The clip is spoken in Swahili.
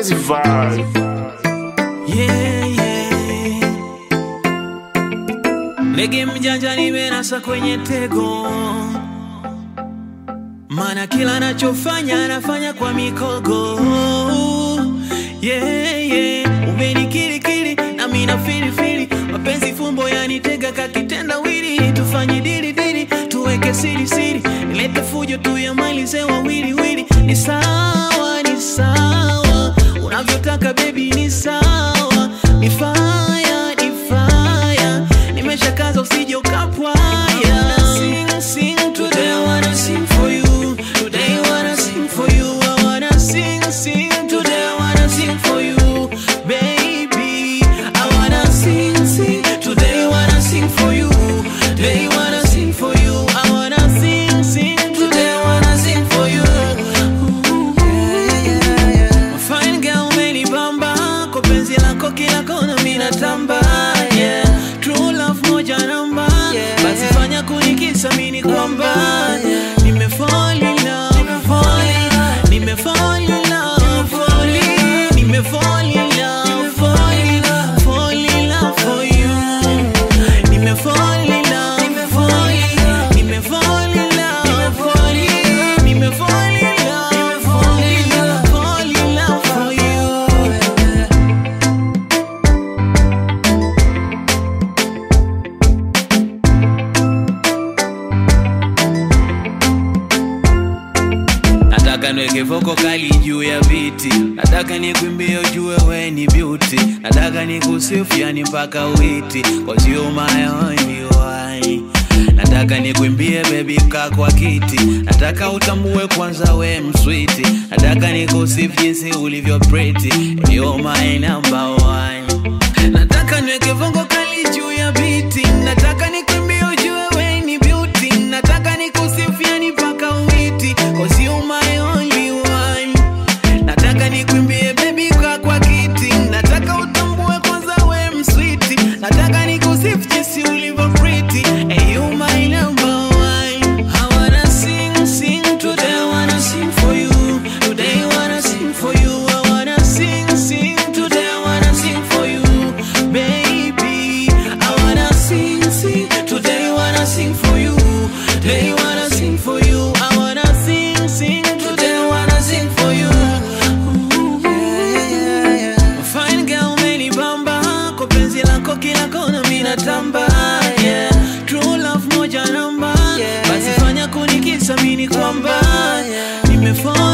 Crazy vibe. Yeah, yeah. Ndege mjanja nimenasa kwenye tego, mana kila anachofanya anafanya kwa mikogo. Yeah, yeah. Umenikirikiri na mina filifili, mapenzi fumbo yanitega kakitenda wili, tufanye dili dili, tuweke siri siri, nilete fujo tuyamalize wawili wili. Ni sawa, ni sawa, unavyotaka baby, ni sawa, ni fire, ni fire, nimeshakaza usije ukapwaya. Sing, sing, today I wanna sing for you, today I wanna sing for you, I wanna sing, sing, today I wanna sing for you, baby. I wanna sing, sing, today I wanna sing for you, today I wanna sing for you, I wanna sing, sing, today I wanna sing for you. Ooh, yeah, yeah, yeah. Fine girl umenibamba kwa penzi lako kila kona mina tamba yeah. True love moja namba basi fanya kunikisa mini kwamba nime fall in love fall in love nime fall in love fall in nime fall in love fall in love fall in love for you nime fall in love fall in love nime fall in love fall in nime fall in love fall in love fall in love for you Nataka niweke voko kali juu ya viti, nataka nikwimbie ujue we ni beauty, nataka nikusifu yani mpaka witi, cause you my only one. Nataka nikwimbie baby kaa kwa kiti, nataka utambue kwanza we mswiti, nataka nikusifu jinsi ulivyo pretty, you my number one. Nataka niweke vongo kali juu ya biti, nataka nikwimbie ujue we ni beauty, nataka nikusifu yani mpaka witi, cause you my only one. Nataka nikwimbie baby kwa kwa kiti, nataka utambue kwanza we mswiti, nataka nikusifu jinsi ulivyo pretty, and you my number one. I wanna sing, sing today, I wanna sing for you, today I wanna sing for you, I wanna sing, sing today, I wanna sing for you, baby. I wanna sing, sing today, I wanna sing for you, today I wanna sing for you, I wanna sing, sing today, I wanna sing for you. Ooh, yeah, yeah, yeah. Fine girl umenibamba kwa penzi lako kila kona mina tamba yeah. True love moja namba basi fanya kunikisa mini kwamba nimefall